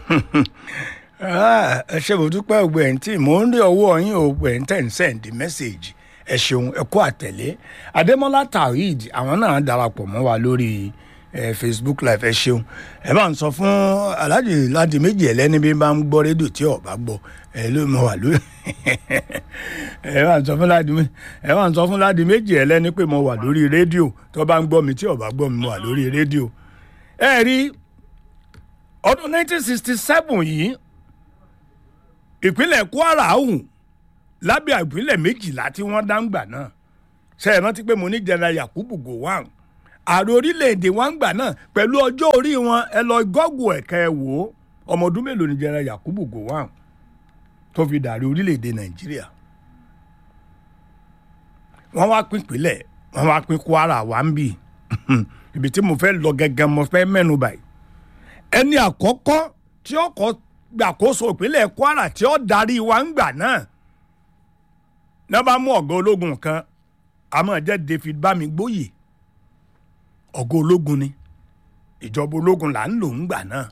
ẹ ṣe mo dúpẹ́ ògbẹ́ ẹ̀ ń tí mò ń rí ọwọ́ yín ògbẹ́ ẹ̀ ń tẹ̀ ń sẹ́ǹdì mẹ́sẹ̀gì ẹ ṣeun ẹ kú àtẹ̀lé adémọ́lá taoid àwọn náà darapọ̀ mọ́ wa lórí ẹ facebook live ẹ ṣeun ẹ bá ń sọ fún aláàjì láti méjì ẹlẹ́ni bí bá ń gbọ́ rédíò tí ọba gbọ́ ẹ ló mọ wà lórí ẹ bá ń sọ fún láti ẹ bá ń sọ fún láti méjì ẹlẹ́ni pé mo wà lórí rédíò tó bá ń gbọ́ mi tí ọba gbọ́ mi mo wà lórí rédíò ẹ rí ọdún 1967 yìí ìpínlẹ̀ kwara ọ̀hún lábẹ́ ìpínlẹ̀ méjìlá tí wọ́n dá ń gbà náà ṣe é rántí pé mo ní jẹnra yakubu gowon ààrẹ orílẹ̀-èdè wọn gbà náà pẹ̀lú ọjọ́ orí wọn ẹ lọ gọ́gù ẹ̀ka ẹ̀ wò ó ọmọ ọdún mélòó ni jẹnra yakubu gowon tó fi dàrí orílẹ̀-èdè nàìjíríà wọ́n wá pín ìpínlẹ̀ wọ́n wá pín kwara wá ń bì ibi tí mo fẹ́ lọ gẹ́gẹ́ mo fẹ́ mẹ́nu báyìí ẹni àkọ́kọ́ tí ó kọ́ gbàkóso ìpínlẹ̀ kwara tí ó darí wa ń gbà náà náà bá mú ọ̀gá ológun kan àmọ́ jẹ́ david bámigbóyè ọ̀gá ológun ni ìjọba ológun là ń lò ń gbà náà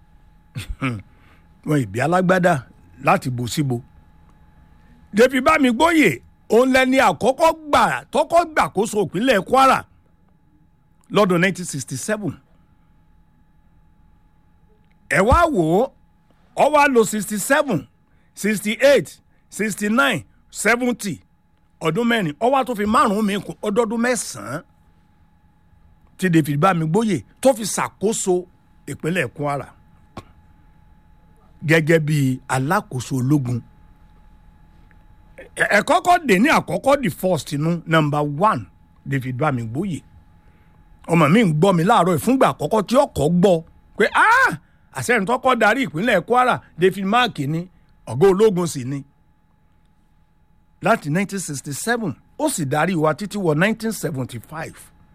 wọn ìbí alágbádá láti bò síbo david bámigbóyè òun lẹni àkọ́kọ́ gbà tọ́kọ́ gbàkóso ìpínlẹ̀ kwara lọ́dún 1967 ẹ wá wò ó ọ wá lo sixty seven sixty eight sixty nine seventy ọdún mẹ́rin ọ wá tó fi márùn-ún mi kún ọdọọdún mẹ́sàn-án tí david bámigbóyè tó fi ṣàkóso ìpínlẹ̀ kwara gẹ́gẹ́ bí alákòóso ológun ẹ kọ́kọ́ dé ní àkọ́kọ́ the first inú number one david bámigbóyè ọmọ mi ń gbọ́ mi láàárọ̀ ìfúngbà àkọ́kọ́ tí ọkọ̀ gbọ́ pé ah àṣẹyìn tó kọ́ darí ìpínlẹ̀ kwara david mark ni ọ̀gá ológun sì ni láti 1967 ó sì darí wa títí wọ 1975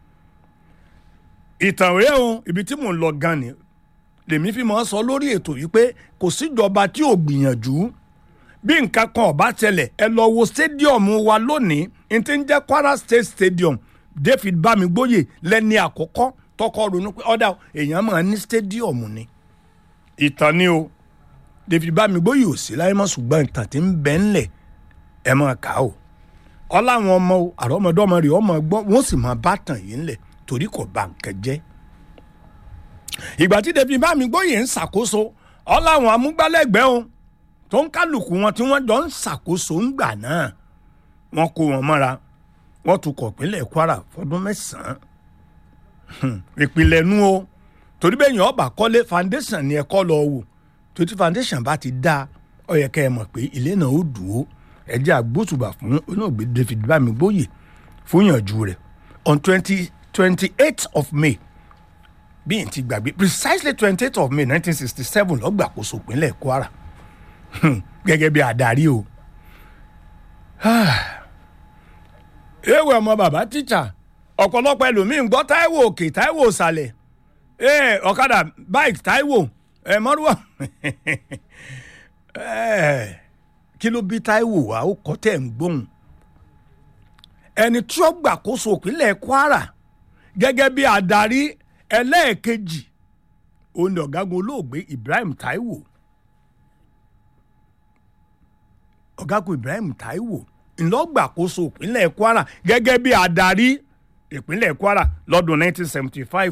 ìtàn rèé o ibi tí mò ń lọ gan ni lèmi fi máa ń sọ lórí ètò yìí pé kò síjọba tí ò gbìyànjú bí nǹkan kan ọba tẹlẹ̀ ẹ lọ wo stadium wa lónìí n ti ń jẹ́ kwara state stadium david bámigbóyè lẹ́ni àkọ́kọ́ tọkọ ronú pé ọ̀dà èèyàn máa ní stadium ni ìtàn ni o david bámigbóyè ò sí láyé mọ́ ṣùgbọ́n ìtàn tí ń bẹ ńlẹ̀ ẹ máa kà ó ọláwọn ọmọ o àrọ́mọdọ́mọ rẹ̀ ọmọ gbọ́ wọ́n sì máa bá tàn yín lẹ̀ torí kò bá nǹkan jẹ́ ìgbà tí david bámigbóyè ń ṣàkóso ọláwọn amúgbálẹ́gbẹ̀ẹ́ o tó ń kálukú wọn tí wọ́n jọ ń ṣàkóso ńgbà náà wọ́n kó wọn mọ́ra wọ́n tukọ̀ pínlẹ̀ kwara fọdún mẹ́sàn-án ìpìlẹ̀ nu o torí bẹ́ẹ̀ yẹn ọba kọ́lé foundation ni ẹ kọ́ lọ wò torí foundation bá ti dá ọ yẹ kẹ́ ẹ mọ̀ pé ilé náà ó dùn ó ẹ jẹ́ àgbóṣùbà fún olóògbé david bámigbóyè fún ìyànjú rẹ̀ on twenty twenty eight of may bí n ti gbàgbé precisely twenty eight of may nineteen sixty seven lọ́gbàkóso ìpínlẹ̀ kwara gẹ́gẹ́ bí adarí o ewé ọmọ bàbá tíjà ọ̀pọ̀lọpọ̀ ẹlòmíín gbọ́ táíwò òkè táíwò ìsàlẹ̀ ee ọ̀kadà bike taiwo ẹ mọ́rúwà kí ló bí taiwo wa ó kọ́ tẹ̀ ń gbóhùn ẹni tí ó gbàkóso ìpínlẹ̀ kwara gẹ́gẹ́ bí adarí ẹlẹ́ẹ̀kejì òun ni ọ̀gágun olóògbé ibrahim taiwo ọ̀gágun ibrahim taiwo ńlọ́gbàkóso ìpínlẹ̀ kwara gẹ́gẹ́ bí adarí ìpínlẹ̀ kwara lọ́dún 1975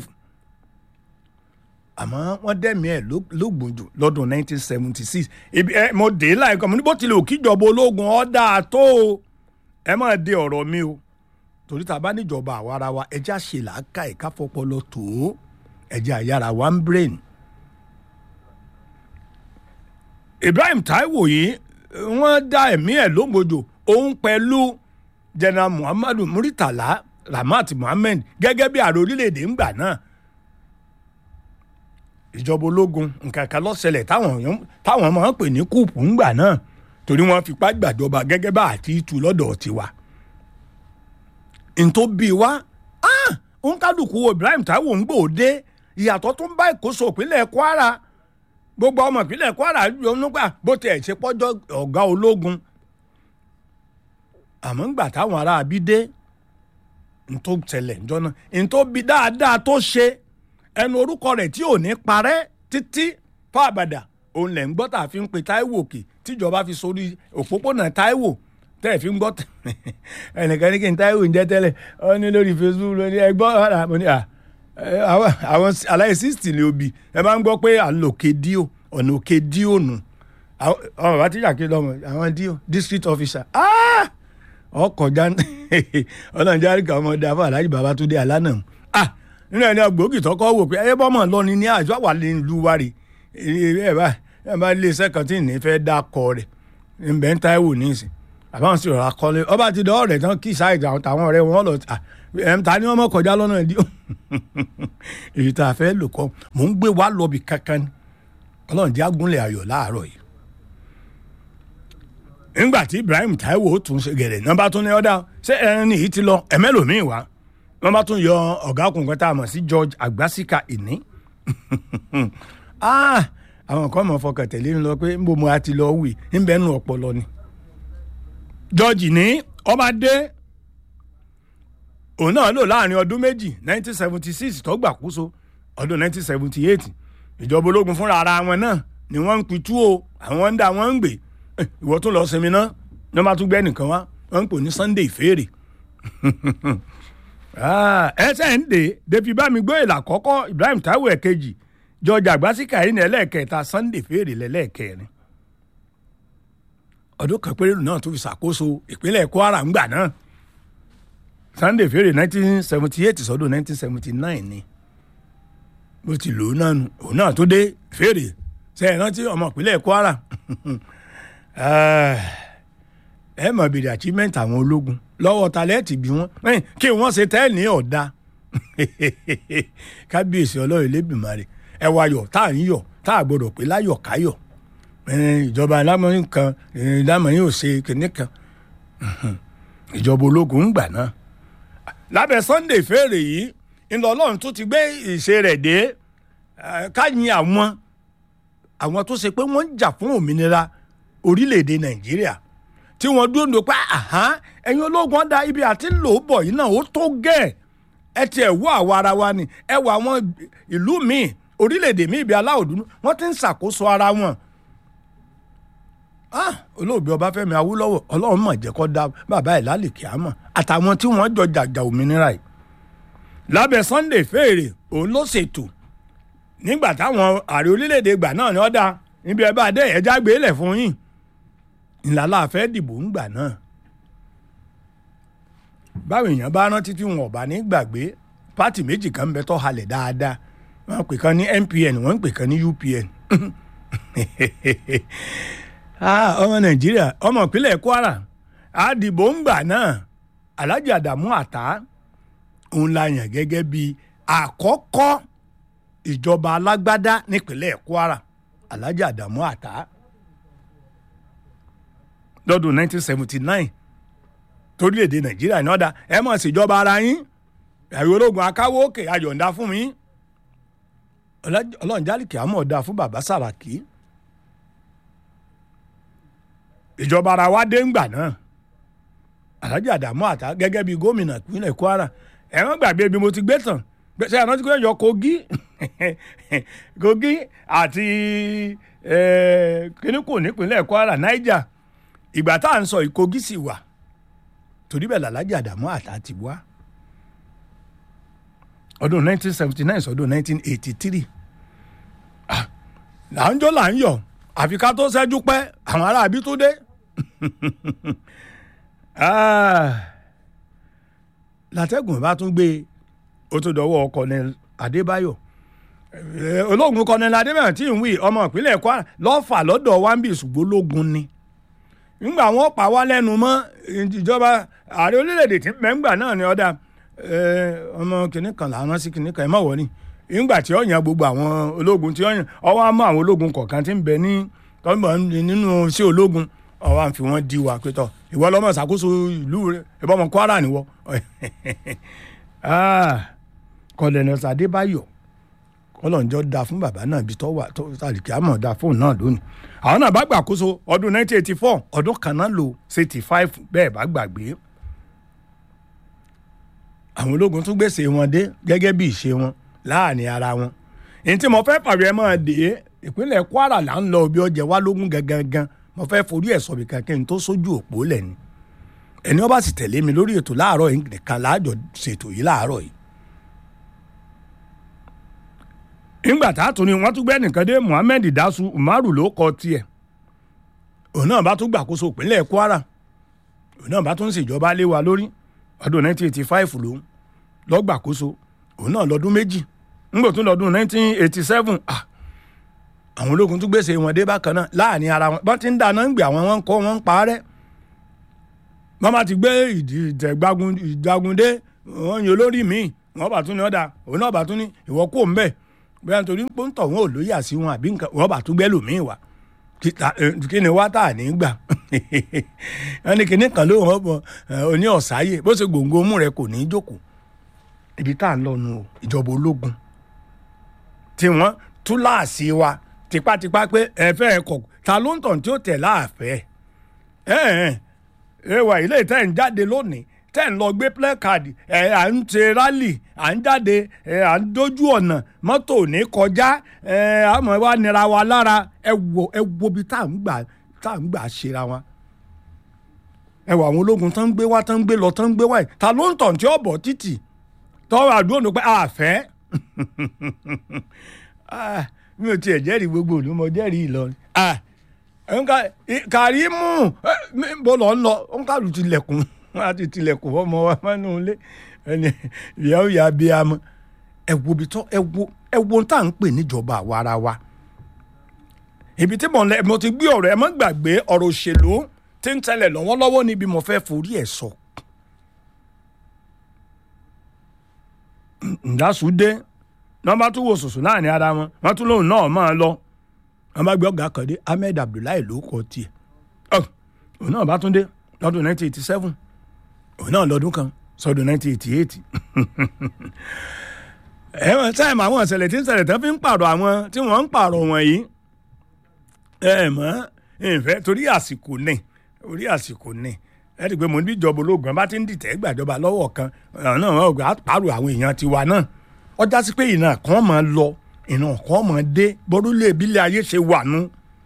àmọ́ wọ́n dẹ́mi ẹ̀ lógbòjò lọ́dún 1976 ibi ẹ mo dé láìka mo ní bó tilẹ̀ òkìjọba ológun ọ̀dà tó o ẹ máa de ọ̀rọ̀ mi o torí tá a bá níjọba àwara wa ẹjẹ́ àṣẹ làákà ẹ̀ka fọpọlọ tó ẹjẹ́ àyàrá one brain. ibrahim taiwo yìí wọ́n dá ẹ̀mí ẹ̀ lógbòjò òun pẹ̀lú general muhammadu muritala ramat muhammed gẹ́gẹ́ bí ààrẹ orílẹ̀-èdè ńgbà náà ìjọba ológun nǹkan kan lọ́sẹ̀lẹ̀ táwọn máa ń pè ní kúùpù ńgbà náà torí wọ́n fipá gbàjọba gẹ́gẹ́ bá àti ìtú lọ́dọ̀ tiwa. ntó bí wa ń kálukú ibrahim taiwo ń gbòde ìyàtọ̀ tó ń bá ìkóso ìpínlẹ̀ kwara gbogbo ọmọ ìpínlẹ̀ kwara yọ nígbà bó tiẹ̀ ṣe pọ́jọ́ ọ̀gá ológun àmọ́ ńgbà táwọn ará abí dé ntó tẹlẹ̀ ńjọ́ náà ntó bí dáadáa tó ṣe ẹnu orúkọ rẹ̀ tí ò ní parẹ́ títí fáabàdà òun lẹ̀ ń gbọ́ tá a fi ń pe Táíwò òkè tíjọba fi sórí òpópónà Táíwò tẹ́ ẹ̀ fi ń gbọ́ ẹnìkan ní kí n Táíwò ń jẹ́ tẹ́lẹ̀ ọ ní lórí Facebook lórí ẹgbọ́ ọ̀rà mo ní à àwọn aláì sixty ni òbí ẹ bá ń gbọ́ pé à ń lò òkè díò ọ̀nà òkè díò nù ọmọ bá tíjà kí lọ́mọ àwọn díò district officer ọkọjá ọlọ́run járí kan ọmọ ọdẹ afọ aláàjì Babátúndé Àlánà nínú ẹni ọgbòógì tọkọ wò pé ẹ bọ́mọ̀ lọ ni ní àjọ wà ní ìlú wa rè ẹ bá ẹ bá ilé iṣẹ́ kan tí ní fẹ́ dá kọ rẹ̀ ńbẹ́ ń Táíwò ní ìsìn àbáwọn sì rọra kọ́lé ọba ti dọ́ ọ̀rẹ́ tán kí sáìdì àwọn táwọn ọ̀rẹ́ wọn lọ ẹ̀ ń ta ni wọ́n mọ̀ kọjá lọ́nà ìdí èyí tá a fẹ́ lò kọ́ mò ń gbé wá lọ́bì kankan ni ọlọ́run jẹ́ agúnlẹ̀ ayọ̀ láàárọ̀ yìí nígbà tí Ibrahim Táíwò tún ṣe gẹ̀rẹ̀ náà bá tún ní ọ̀dà ṣé ẹran nìyí ti lọ ẹ̀mẹ́lòmíì wá wọ́n bá tún yọ ọ̀gá kùnkàn tá a mọ̀ sí George Agbasika ìní àwọn kan mọ̀ fọkàn tẹ̀lé ń lọ pé ń bo mo a ti lọ wì ń bẹ́ẹ̀ nù ọpọlọ ni George ní ọba dé òun náà lò láàrin ọdún méjì 1976 tó gbàkóso ọdún 1978 ìjọba ológun fúnra ara wọn náà ni wọ́n ń pitú o àwọn ń dà wọ́n ń gbé ìwọ tún lọ sinmi náà ní wọ́n bá tún gbẹ́ nìkan wá wọ́n ń pè ní Sunday ìfèrè ẹsẹ̀ ń dè david bámigbó ìlà àkọ́kọ́ Ibrahim Táíwò ẹ̀kejì George Agbasika yìí ní ẹlẹ́ẹ̀kẹta Sunday fèrè lẹ́lẹ́ẹ̀kẹrin ọdún kan péré náà tó fi ṣàkóso ìpínlẹ̀ Kwara ńgbà náà Sunday fèrè 1978 sọdún 1979 ni bó ti lò ó náà nù òun náà tó dé fèrè ṣe é rántí ọmọ ìpínlẹ̀ Kwara ẹ mọ̀ bèrè achievement àwọn ológun lọ́wọ́ talẹ́ẹ̀tì bí wọ́n kí wọ́n ṣe tẹ́ẹ̀ ní ọ̀dà kábíyèsí ọlọ́run lẹ́bìmọ̀rẹ́ ẹ wá yọ̀ tá à ń yọ̀ tá à gbọ́dọ̀ pé láyọ̀ káyọ̀ ìjọba lámọ̀yìn kan lámọ̀yìn ò ṣe kìnní kan ìjọba ológun ń gbà náà lábẹ́ Sunday fèrè yìí ńlọ ọlọ́run tó ti gbé ìṣe rẹ̀ dé káyìn àwọn àwọn tó ṣe pé wọ́n ń jà fún òmìnira orílẹ̀-èdè Nàìjíríà tí wọ́n dúró ní pa ẹ̀yin ológun ọ̀dà ibi àti lò ó bọ̀ yìí náà ó tó gẹ̀ ẹ ti ẹ̀ wọ àwa ara wa ni ẹ wọ àwọn ìlú míì orílẹ̀-èdè míì bíi aláwọ̀ dúdú wọ́n ti ń ṣàkóso ara wọn. olóògbé Ọbáfẹ́mi Awólọ́wọ̀ Ọlọ́run mọ̀ jẹ́ kó dá bàbá ẹ̀ lálìkí àmọ́ àtàwọn tí wọ́n jọ jàjà òmìnira yìí. lábẹ́ Sunday fèrè òun ló ṣètò nígbà táwọn ààrẹ orílẹ̀-èdè gbà náà ni ọ̀dà níbi ẹ bá dé ẹ̀já gbé lẹ̀ fún yín ńlá fẹ́ dìbò ń gbà náà báwo èèyàn bá rántí tí wọn ò bá ní gbàgbé pátì méjì kan ń bẹ tó halẹ̀ dáadáa wọ́n pè kan ní NPN wọ́n pè kan ní UPN ọmọ Nàìjíríà ọmọ ìpínlẹ̀ Kwara àdìbò ń gbà náà Alhaji Adamu Ata òun la yàn gẹ́gẹ́ bí àkọ́kọ́ ìjọba alágbádá nípínlẹ̀ Kwara Alhaji Adamu Ata lọ́dún 1979 torílẹ̀-èdè nàìjíríà ní ọ̀dà ẹ mọ̀ síjọba ara yín ẹ̀rọ ológun akáwó òkè ayọ̀ǹda fún mi ọlọ́run jálìkì àmọ́ ọ̀dà fún bàbá sàràkí ìjọba ara wa dé ńgbà náà alhaji adamu ata gẹ́gẹ́ bí gómìnà ìpínlẹ̀ kwara ẹ wọ́n gbàgbé bí mo ti gbé tàn ṣe àná tí kò yọ kogi kogi àti kíní kò nípínlẹ̀ kwara niger ìgbà tá à ń sọ ìkogi sì wà torí bẹ́ẹ̀ làlájà àdàmú àtà ti wá ọdún 1979 sọdún 1983 là ń jó là ń yọ̀ àfi ká tó ṣẹ́jú pẹ́ àwọn ará àbí tó dé látẹ́gùn bá tún gbé ó tó dọwọ́ Colonel Adébáyọ̀ ológun Colonel Adébáyọ̀ tí ń wí ọmọ ìpínlẹ̀ Kwara lọ́fà lọ́dọ̀ wambi ṣùgbọ́n ológun ni ńgbà wọn pa wá lẹ́nu mọ́ ìjọba ààrẹ orílẹ̀-èdè tí mẹ́ngbà náà ni ọ̀dà ọmọ kìnnì kan làwọn sí kìnnì kan ẹ̀ mọ̀ wọ́n ni ńgbà tí ó yan gbogbo àwọn ológun tí ó yan ọwọ́ á mọ àwọn ológun kọ̀ọ̀kan tí ń bẹ ní tọ́gbọ̀n nínú sí ológun ọwọ́ à ń fi wọ́n di wa pé tọ́ ìwọ lọ́mọ ṣàkóso ìlú rẹ ìbọn ọmọ Kwara nìwọ Colonel Adébáyọ̀ kọlọ́njọ́ da fún bàbá náà ibi tó wà tó sàlìkì àmọ̀ da fóun náà lónìí àwọn náà bá gbàkóso ọdún 1984 ọdún kan náà lò 85 bẹ́ẹ̀ bá gbàgbé àwọn ológun tún gbèsè wọn dé gẹ́gẹ́ bí ìṣe wọn láàrin ara wọn èyí tí mo fẹ́ pàrọ̀ ẹ máa dé ìpínlẹ̀ kwara là ń lọ bí ọjà wa lógún gangan mo fẹ́ forí ẹ̀ sọ̀bì kankan tó sójú òpó lẹ̀ ni ẹni ọba sì tẹ̀lé mi lórí ètò láàárọ̀ yìí nìkan láàjọ ṣètò yìí láàárọ̀ yìí. nígbà tá a tún ní wọ́n tún gbẹ́ nìkan dé muhammed dasu umaru ló kọ tiẹ̀ òun náà bá tún gbàkóso ìpínlẹ̀ kwara òun náà bá tún ṣèjọba lé wa lórí ọdún 1985 ló lọ́gbàkóso òun náà lọ́dún méjì ńgbò tún lọ́dún 1987 ah àwọn ológun tún gbèsè wọn dé bákan náà láàrin ara wọn bọ́n ti ń dáná ń gbé àwọn wọn ń kọ́ wọn ń parẹ́ wọ́n bá ti gbé ìdìtẹ̀gbàgùndé wọ́n yan olórí míì wọ́n bá tún ní ọ̀dà òun náà bá tún ní ìwọ kó ń bẹ̀ bóyá nítorí pé ń tọ̀ wọn ò lóyè àsí wọn àbí nǹkan wọ́n bá tún gbẹ́ lòmíì wá kí ni wá tà ní gbà wọ́n ní kinní kan ló wọ́n bọ̀ oní ọ̀sáyè bó ṣe gbòǹgbò mú rẹ kò ní í jókòó ibi tá à ń lọ nu ìjọba ológun tí wọ́n túláàsì wa tipátipá pé ẹ fẹ́ ẹ kọ̀ ta ló ń tàn tí ó tẹ̀ láàfẹ́ ẹ ẹ ẹ wà ilé tẹ́ ń jáde lónìí tẹ́ ń lọ gbé placard ẹ à ń ṣe rally à ń jáde ẹ à ń dójú ọ̀nà mọ́tò ní kọjá ẹ àmọ́ wa nira wa lára ẹ wo ẹ wo bí tá à ń gbà tá à ń gbà ṣera wa ẹ wọ àwọn ológun tán ń gbé wá tán ń gbé lọ tán ń gbé wá yìí ta ló ń tàn tí ó bọ̀ títì tọ́wọ́ àdúrà ní pé àfẹ́ mi ò tiẹ̀ jẹ́rìí gbogbo òlu mo jẹ́rìí Ìlọrin Kàrímù bó lọ ń lọ ó ń kàlù tilẹ̀kùn wọn àti tilẹ̀kùn ọmọ wa mọ́nú ilé ẹni ìyàwó ìyá bí a mọ ẹ wo bí tọ́ ẹ wo ẹ wo tá à ń pè níjọba àwa ara wa ibi tí mo ti gbé ọ̀rọ̀ ẹ má gbàgbé ọ̀rọ̀ òṣèlú tí ń tẹ̀lẹ̀ lọ́wọ́lọ́wọ́ níbi mo fẹ́ forí ẹ̀ sọ. ǹdásùdé wọ́n bá tún wo sùsù náà ní ara wọn wọ́n tún lóun náà máa lọ wọ́n bá gbé ọ̀gá kan dé Ahmed Abdullahi ló kọ tiẹ̀ òun náà bá tún dé lọ́dún 1987 òun náà lọ́dún kan sọ́dún 1988 ẹ̀wọ̀n táìmù àwọn ìṣẹ̀lẹ̀ tí ń ṣẹlẹ̀ tán fi ń pààrọ̀ àwọn tí wọ́n ń pààrọ̀ wọ̀nyí ẹ̀ mọ́ ìfẹ́ torí àsìkò ní orí àsìkò ní ẹ ti pé mo ní ìjọba ológun bá ti ń dìtẹ̀ gbàjọba lọ́wọ́ kan náà wọ́n gbà pààrọ̀ àwọn èèyàn tiwa náà ọjà sí pé ìran kan máa lọ ìran kan máa dé bọ́dúlé ìbílẹ̀ ayé ṣe wà nú.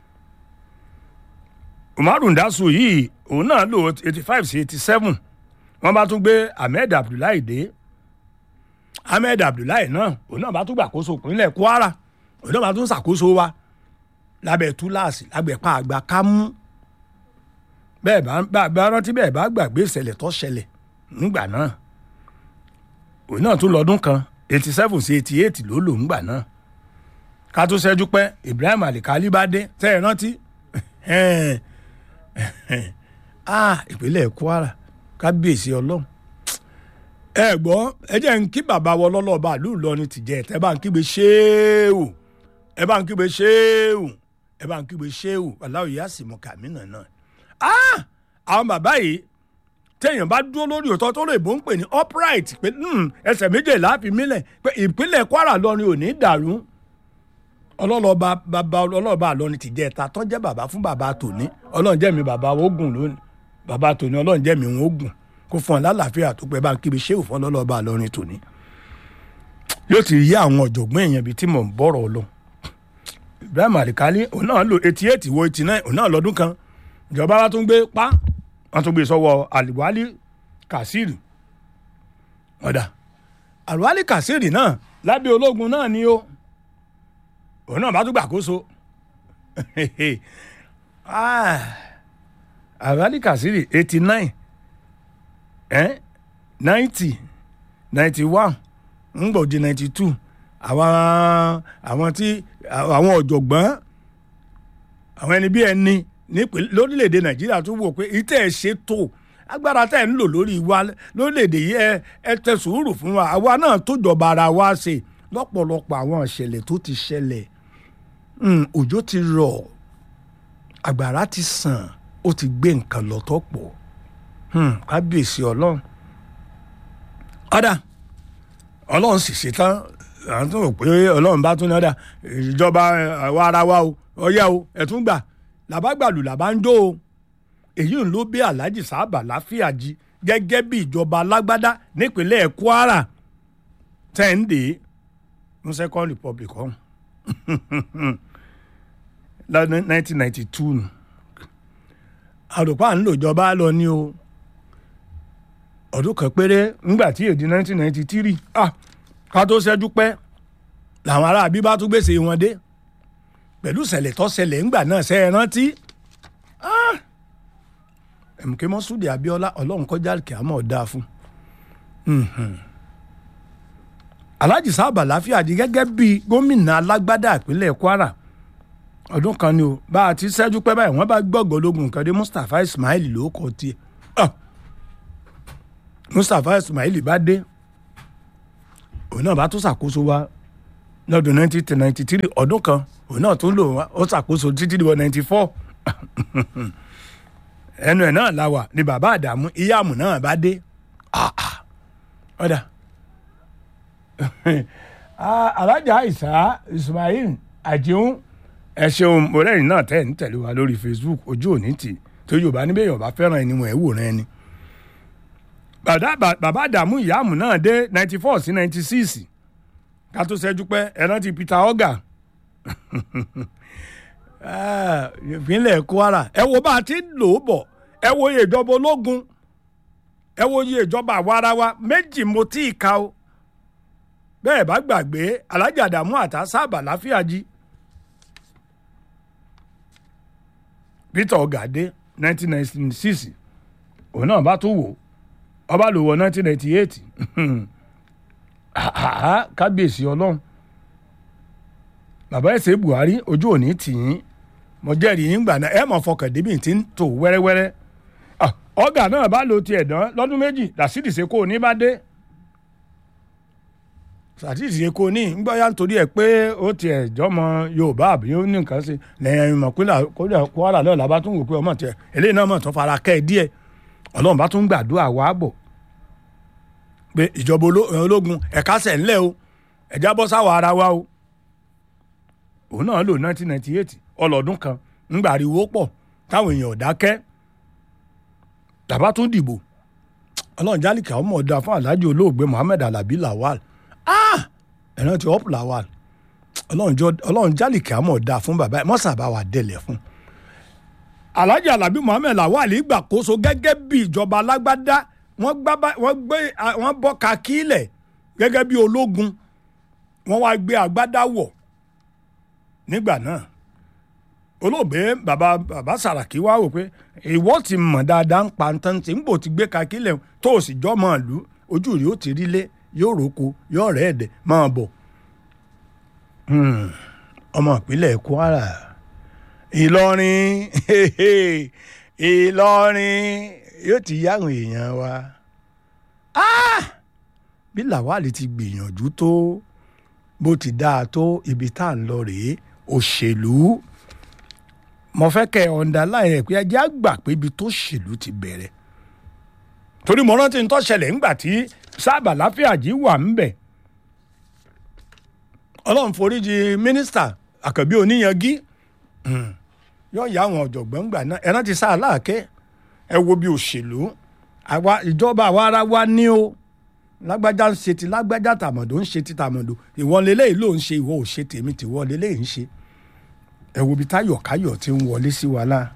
Umaru Ndasu yìí òun náà lò eighty five sí eighty seven wọ́n bá tún gbé Ahmed Abdullahi dé Ahmed Abdullahi náà òun náà bá tún gbàkóso ìpínlẹ̀ Kwara òun náà bá tún ṣàkóso wa lábẹ́ túláàsì lábẹ́ pa àgbà kámú bẹ́ẹ̀ bá bá rántí bẹ́ẹ̀ bá gbàgbé ìṣẹ̀lẹ̀ tó ṣẹlẹ̀ nígbà náà òun náà tún lọ́dún kan eighty seven sí eighty eight ló lò ńgbà náà ká tó ṣẹ́jú pẹ́ Ibrahim Alikali bá dé tẹ́ ẹ rántí ìpínlẹ̀ Kwara kábíyèsí ọlọ́run ẹ gbọ́ ẹ jẹ́ ń kí bàbá wọ lọ́lọ́ọ̀bá ìlú Ìlọrin ti jẹ́ ẹ bá ń kígbe ṣéèwù ẹ bá ń kígbe ṣéèwù ẹ bá ń kígbe ṣéèwù aláwọ̀ yá sì mọ kàmínà náà àwọn bàbá yìí téèyàn bá dúró lórí òótọ́ tó lè bó ń pè ní upright pé ẹsẹ̀ méjèèlá fi mílẹ̀ pé ìpínlẹ̀ Kwara lọ́rin ò ní dàrú ọlọ́lọ́ba bàbá ọlọ́ọ̀bá àlọ́rin ti jẹ́ ẹ̀ta tó jẹ́ bàbá fún bàbá tòní ọlọ́run jẹ́ mi bàbá ogun lónìí bàbá tòní ọlọ́run jẹ́ mi òun ogun kó fún ọ lálàáfíà tó pẹ́ bá ń kíbi ṣéwù fún ọlọ́ọ̀bá àlọ́rin tòní yóò ti yí àwọn ọ̀jọ̀gbọ́n èèyàn bíi tí mò ń bọ̀rọ̀ lọ Ibrahim Alikali òun náà lò eighty eight wo eighty nine òun náà lọ́dún kan ìjọba wa tún gbé pa wọ́n tún gbé sọ́wọ́ Aliwali Kasiri ọ̀dà Aliwali Kasiri náà lábẹ́ ológun náà ni ó òun náà bá tún gbàkóso Aliwali Kasiri eighty nine ninety ninety one ngbọ̀dì ninety two àwọn àwọn tí àwọn ọ̀jọ̀gbọ́n àwọn ẹni bí ẹni lórílẹ̀‐èdè nàìjíríà tún wò pé ìtẹ́ ẹ̀ ṣe tó agbára tẹ́ ẹ̀ ń lò lórí wa lórílẹ̀‐èdè yìí ẹ ẹ tẹ sùúrù fún wa àwa náà tó jọba ara wa ṣe lọ́pọ̀lọpọ̀ àwọn ìṣẹ̀lẹ̀ tó ti ṣẹlẹ̀ òjò ti rọ̀ àgbàrá ti sàn ó ti gbé nǹkan lọ tó pọ̀ kábíyèsí ọlọ́run ọ̀dà ọlọ́run sì ṣe tán à ń tún rò pé ọlọ́run bá tún ní ọ̀dà ìjọba àwa ara wa o ọ̀yá o ẹ̀tún gbà làbágbàlù làbá ń jó o èyí ń ló bí alhaji sábà láfíàjì gẹ́gẹ́ bí ìjọba alágbádá nípínlẹ̀ kwara tẹ́ǹdé ní second republic ọ̀hún lọ́dún 1992 nù àròpá à ń lò jọba lọ ní o ọdún kan péré ńgbà tí èdè 1993 ah ká tó ṣẹ́jú pẹ́ làwọn aráabí bá tún gbèsè wọn dé pẹ̀lú ìṣẹ̀lẹ̀ tó ṣẹlẹ̀ ńgbà náà ṣe é rántí ẹ̀mùkẹ́ mọ́súdì abíọ́lá ọlọ́run kọjá kí a mọ̀ dáa fún alhaji sábà láfíà di gẹ́gẹ́ bíi gómìnà alágbádá ìpínlẹ̀ kwara ọdún kan ni o bá a ti ṣẹ́jú pẹ́ báyìí wọ́n bá gbọ́gbọ́ ológun nǹkan dé mustapha ismail ló kọ́ tiẹ̀ mustapha ismail bá dé òun náà bá tún ṣàkóso wa lọ́dún nineteen ninety three ọdún kan òun náà tún lò wá ó ṣàkóso títí di wọ ninety four ẹnu ẹ̀ náà la wà ni bàbá àdàmú ìyáàmù náà bá dé ọ̀dà alájà ìsá ismail àjíhùn ẹ ṣeun mọ̀rẹ́yìn náà tẹ̀ ń tẹ̀lé wa lórí facebook ojú òní tì tó yorùbá níbẹ̀ yorùbá fẹ́ràn ẹni wọn ẹ̀ wòran ẹni. bàbá àdàmú ìyáàmù náà dé ninety four sí ninety six ká tó ṣẹ́jú pẹ́ ẹ rántí peter oga ìpínlẹ̀ kwara ẹ wo bá a ti lò ó bọ̀ ẹ wo iye ìjọba ológun ẹ wo iye ìjọba àwarawa méjì mo tí ì ka o bẹ́ẹ̀ bá gbàgbé alájà àdàmú àtà sábà láfíà jí peter ọgàdé nineteen ninety six òun náà bá tún wò ọba lò wọ nineteen ninety eight kábíyèsí ọlọ́run bàbá ẹ̀sẹ̀ buhari ojú òní tì yín mo jẹ́rìí yín gbà náà ẹ̀ mọ̀ fọkàn débi tí ń tò wẹ́rẹ́wẹ́rẹ́ ọ̀gá náà bá lo tiẹ̀ dán lọ́dún méjì làṣídìí ṣe kó o ní bá dé sàtìsì èkó ní gbọ́yà nítorí ẹ̀ pé ó tiẹ̀ jọmọ yorùbá àbí ó ní nǹkan ṣe lẹ́yìn ìmọ̀pínlẹ̀ kwara lọ́la bá tún wò pé ọmọ tiẹ̀ eléyìí náà mọ̀ tó fara kẹ́ ẹ díẹ̀ ọlọ́run bá tún gbàdúrà wá bọ̀ pé ìjọba ológun ẹ̀ka sẹ̀ ńlẹ̀ o ẹ̀já bọ́ sáwọ̀ ara wa o òun náà lò 1998 ọlọ́dún kan ńgbà ariwo pọ̀ táwọn èèyàn ò dákẹ́ tàbá tún dìbò ọlọ́run jálìkà ọmọ ọ̀dà fún alhaji olóògbé muhammed alabi lawal ẹ̀rọ ti up lawal ọlọ́run jálì kí a mọ̀ dáa fún bàbá ẹ̀ mọ́sàbá wa délẹ̀ fún. alhaji alabi muhammed lawal gbàkóso gẹ́gẹ́ bí ìjọba alágbádá wọ́n gbé wọ́n bọ́ kakílẹ̀ gẹ́gẹ́ bí ológun wọ́n wá gbé agbádá wọ̀ nígbà náà olóògbé bàbá bàbá sàràkí wá wò pé ìwọ ti mọ̀ dáadáa ń pa ntán tí ń bò ti gbé kakílẹ̀ tó o sì jọ́ mọ́ ìlú ojú rí ó ti rí lé yóò roko yóò rẹ̀ ẹ̀dẹ̀ máa bọ̀. ọmọ ìpínlẹ̀ kwara ìlọrin ìlọrin yóò ti yáwọn èèyàn wa. bí làwálì ti gbìyànjú tó bó ti dáa tó ibi tá à ń lọ rèé òṣèlú mo fẹ́ kẹ́ ẹ̀ ọ̀ǹda láì rẹ̀ pé ẹjẹ́ àgbà pé ibi tó ṣèlú ti bẹ̀rẹ̀ torí mo rántí ń tó ṣẹlẹ̀ ńgbà tí sábà láfíàjì wà ń bẹ̀ ọlọ́run foríjì mínísítà àkànbí oníyangí yóò yá àwọn ọ̀jọ̀gbọ́n gbà náà ẹ̀rán ti sá aláàkẹ́ ẹ wo bí òṣèlú àwa ìjọba àwa ara wa ní o lágbájá ń ṣe ti lágbájá tàmọ̀dò ń ṣe ti tàmọ̀dò ìwọ́n lélẹ́yìí ló ń ṣe ìwọ ò ṣe tèmi tìwọ́ lélẹ́yìí ń ṣe ẹ wo bí táyọ̀káyọ̀ ti ń wọlé sí wa láà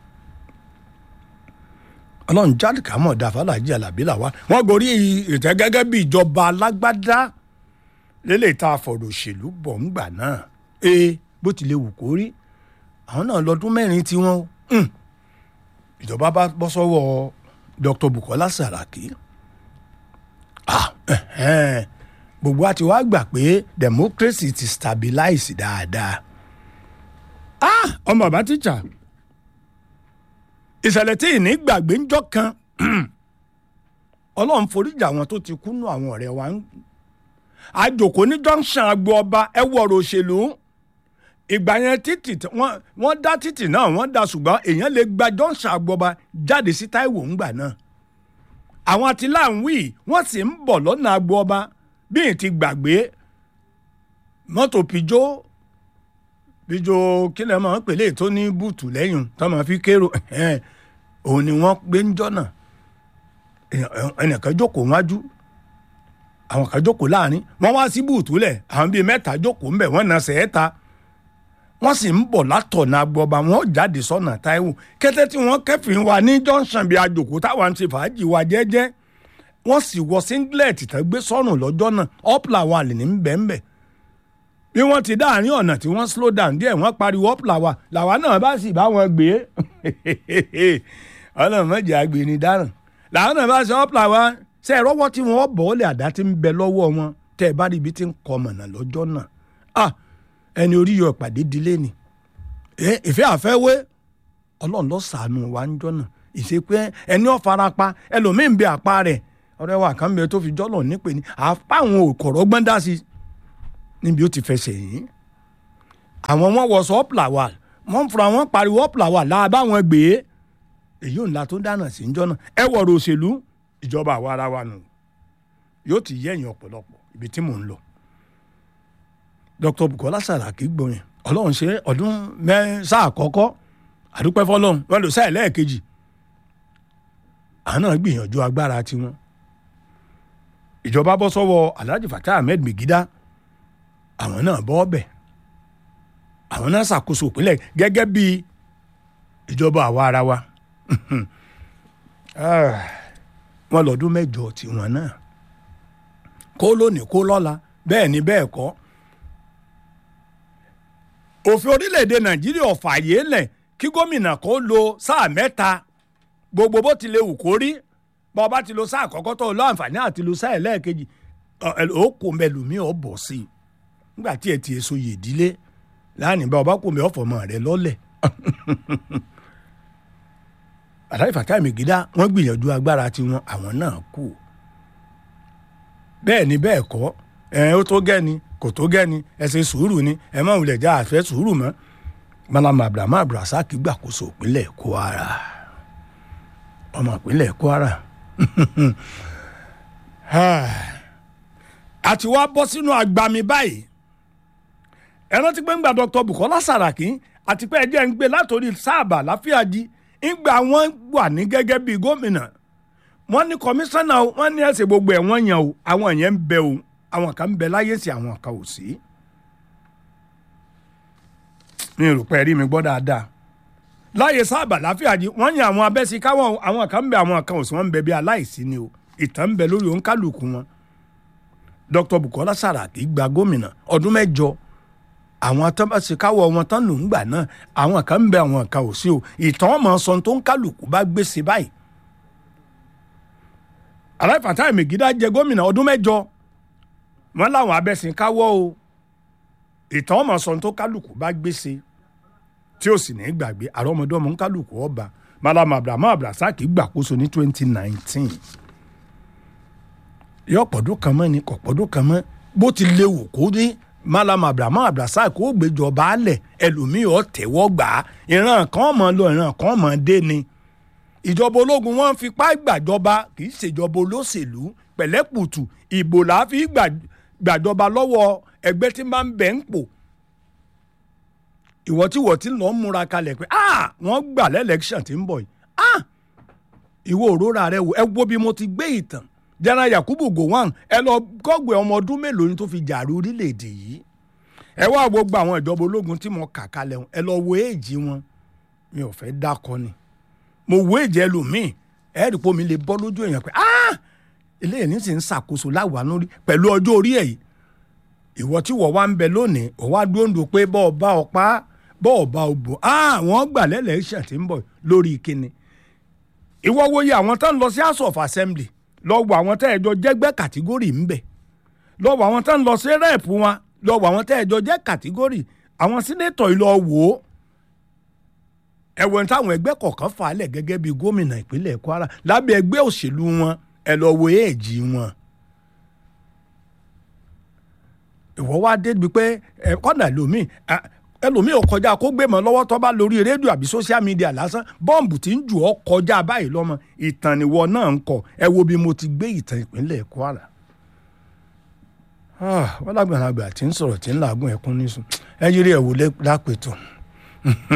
ọlọ́run jáde ká mọ̀ dá fàlàjì alábí làwa wọ́n gorí ìtẹ́ gẹ́gẹ́ bí ìjọba alágbádá lélẹ̀ tá a fọ̀rọ̀ òṣèlú bọ̀ ń gbà náà ee bó tilẹ̀ wù kó rí àwọn náà lọ́dún mẹ́rin tí wọ́n ìjọba bá bọ́ sọ́wọ́ Dr. Bukola Saraki gbogbo àti wá gbà pé democracy ti stabilize dáadáa ọmọ bàbá tíjà ìṣẹ̀lẹ̀ tí ìní gbàgbé ń jọ́ kan ọlọ́run foríjà àwọn tó ti kúnnú àwọn ọ̀rẹ́ wa ń àjòkó ní junction agbo ọba ẹ wọ̀rọ̀ òṣèlú ìgbà yẹn títì wọ́n dá títì náà wọ́n dá ṣùgbọ́n èèyàn lè gba junction agbo ọba jáde sí Táíwò ńgbà náà àwọn àtìláǹwì wọ́n sì ń bọ̀ lọ́nà agbo ọba bí n ti gbàgbé mọ́tò pijó pijó kí lè máa ń pèlè tó ní bùtù lẹ́yìn tó máa fi kérò òun ni wọ́n gbé ń jọ́nà ẹnìkan jókòó wájú àwọn kan jókòó láàrin wọ́n wá sí bùtù lẹ̀ àwọn bíi mẹ́ta jókòó ńbẹ̀ wọ́n na sẹ́ẹ̀ta wọ́n sì ń bọ̀ látọ̀nà agbọba wọn jáde sọ́nà Táíwò kété tí wọ́n kẹ́fìn wa ní junction bíi àjòkó táwa ń ṣe fàájì wa jẹ́jẹ́ wọ́n sì wọ singlet tán gbé sọ́rùn lọ́jọ́ náà ọ́pìlà wa lè ní bẹ́ẹ̀nbẹ́ bí wọ́n ti dáàrin ọ̀nà tí wọ́n slow down díẹ̀ wọ́n pariwo ọ́pìlà wa làwa náà bá sì bá wọn gbé ọlọ́run mọ̀jẹ̀ àgbèrè dáràn làwọn náà bá ṣe ọ́pìlà wa ṣe ìrọ́wọ́ tí wọ́n bọ̀ ọ́ lè àdá tí ń bẹ lọ́wọ́ wọn tẹ́ ẹ bá rí ibi tí ń kọ mọ̀nà lọ́jọ́ náà ah ẹni orí yọ ìpàdé dilé ni ìfẹ́ àfẹ́wé ọlọ́run ló ṣàánú wa ń jọ́nà ìṣepẹ́ ẹni ó farapa ẹlòmíín bẹ àpá rẹ̀ ọ̀rẹ́ wa kan bẹ tó fi jọ́lọ̀ nípe ni àpá àwọn òkòrò gbọ́n dá sí níbi ó ti fẹsẹ̀ yìí àwọn wọn wọ sọ ọ́pìlà wa wọ́n fura wọn pariwo ọ́pìlà wa láàbá wọn gbé èyí ò ńlá tó dáná sí ń jọ́nà ẹ wọ̀rọ̀ òṣèlú ìjọba àwa ara wa nù yóò ti yẹ̀yìn ọ̀pọ̀lọpọ̀ ibi tí mò ń lọ Dr. Bukola Saraki gbọ̀yìn ọlọ́run ṣe ọdún mẹ́sà àkọ́kọ́ àdúpẹ́ fọlọ́run wọn lò sáà lẹ́ẹ̀kejì àwọn náà gbìyànjú agbára tiwọn ìjọba bọ́ sọ́wọ́ Alhaji Fatah Ahmed Megida àwọn náà bọ́ ọbẹ̀ àwọn náà ṣàkóso ìpínlẹ̀ gẹ́gẹ́ bí ìjọba àwa ara wa wọn lọ́dún mẹ́jọ tiwọn náà kó lónìí kó lọ́la bẹ́ẹ̀ ni bẹ́ẹ̀ kọ́ òfin orílẹ̀-èdè nàìjíríà ọ̀fààyè lẹ̀ kí gómìnà kó lo sáà mẹ́ta gbogbo bó ti lè wù kó rí bá ọba ti lo sáà àkọ́kọ́ tó lọ àǹfààní àti lo sáà ẹlẹ́ẹ̀kejì ó kò mẹlòmíì ọ̀ bọ̀ sí i nígbà tí ẹ ti èso yè dílé láàánú bá ọba kò mẹ ọ̀fọ̀mọ rẹ lọ́lẹ̀ Alhaji Fatai Megida wọ́n gbìyànjú agbára tiwọn àwọn náà kù bẹ́ẹ̀ ni bẹ́ẹ̀ kọ́ ẹ̀ ó tó gẹ́ni kò tó gẹ́ni ẹ ṣe sùúrù ni ẹ má wulẹ̀ já àfẹ́ sùúrù mọ́ malama abrahamu abdulrasaq gbàkóso ìpínlẹ̀ kwara ọmọ ìpínlẹ̀ kwara àti wá bọ́ sínú agbami báyìí ẹ rántí pé ńgbà dr bukola saraki àti pé ẹjẹ́ ń gbé látòrí sáàbà láfíàjì ńgbà wọ́n wà ní gẹ́gẹ́ bíi gómìnà wọ́n ní kọmíṣánná wọ́n ní ẹ̀sìn gbogbo ẹ̀ wọ́n yàn o àwọn yẹn ń bẹ o àwọn kan ń bẹ láyé sí àwọn kan ò sí. mi ò rò pé rí mi gbọ́ dáadáa. láyé sábà láfíàjì wọ́n yan àwọn abẹ́sí káwọn àwọn kan ń bẹ àwọn kan ò sí wọ́n ń bẹ bí aláìsí ni o ìtàn ń bẹ lórí òǹkálùkù wọn. Dr. Bukola Saraki gba gómìnà ọdún mẹ́jọ àwọn atọ́bàṣe káwọ́ wọn tán ló ń gbà náà àwọn kan ń bẹ àwọn kan ò sí o ìtàn ọmọ sọ tó ń kálukú bá gbèsè báyìí. Alhaji Fatai Megida jẹ gómìnà ọdún mẹ́jọ wọn láwọn abẹ́sìn káwọ́ o ìtàn ọmọ sọ tó kálukú bá gbèsè tí ó sì ní gbàgbé àrọ́mọdọ́mọ ń kálukú ọba malama abrahamu abdulrasaq gbàkóso ní twenty nineteen yọ pọ̀dún kan mọ́ ni kò pọ̀dún kan mọ́ bó ti léwu kó dé malama abrahamu abdulrasaq ó gbéjọba alẹ̀ ẹlòmíì ọ̀ tẹ̀wọ́ gbà á ìran kan mọ̀ lọ ìran kan mọ̀ dé ni ìjọba ológun wọn fipá gbàjọba kì í ṣèjọba olóṣèlú pẹ̀lẹ́pùtù ìbò làá fi gbàjọba lọ́wọ́ ẹgbẹ́ tí máa ń bẹ̀ ń pò ìwọ tí wọ́n ti lọ ń múra kalẹ̀ pé ah wọ́n gbà lẹ́lẹ́kṣọ̀n tí ń bọ̀ yìí ah ìwọ òróra rẹ wò ẹ wo bí mo ti gbé ìtàn jẹ́nà Yakubu Gowon ẹ lọ kọ́gbẹ́ ọmọ ọdún mélòó ni tó fi jàre orílẹ̀-èdè yìí ẹ wá gbogbo àwọn ìjọba ológun tí mo kà kalẹ̀ ẹ lọ wo èjì wọn mi ò fẹ́ dákọ ni mo wo èjì ẹlòmíì ẹ rí i pé omi lè bọ́ lójú èèyàn pé ah eléyìí ní sì ń ṣàkóso láwàá lórí pẹ̀lú ọjọ́ orí ẹ̀ yìí ìwọ tí wọ́n wá ń bẹ lónìí ọ̀ wá dúró pé bọ́ọ̀ bá ọ pa bọ́ọ̀ bá ọ bò àwọn gbà lẹ́lẹ́ṣẹ̀ tí ń bọ̀ lórí kíni. ìwọ wo ye àwọn tó ń lọ sí house of assembly lọ́wọ́ àwọn tó ẹ̀jọ́ jẹ́gbẹ́ kàtígórì ń bẹ̀ lọ́wọ́ àwọn tó ń lọ sí rep wọn lọ́wọ́ àwọn tó ẹ̀jọ́ jẹ́ kàtígórì àwọn sínétọ̀ ìlọ wò ó. ẹ̀wọ̀n táwọn ẹgbẹ́ kọ̀ọ̀kan fà á lẹ̀ gẹ́gẹ́ bíi gómìnà ìpínlẹ̀ Kwara lábẹ́ ẹgbẹ́ òṣèlú wọn ẹ lọ wo èèjì wọn. ìwọ wá débi pé ẹ kọ́nà lómi ẹlòmíì ò kọjá kó gbé mọ́ lọ́wọ́ tó bá lórí rédíò àbí social media lásán bọ́ǹbù tí ń jù ọ́ kọjá báyìí lọ́mọ ìtàn nìwọ náà ń kọ ẹ wo bí mo ti gbé ìtàn ìpínlẹ̀ Kwara. wọ́n lágbàlagbà tí ń sọ̀rọ̀ tí ń làágùn ẹ̀kún nísùn ẹ yírí ẹ̀ wò lápẹ̀tọ̀.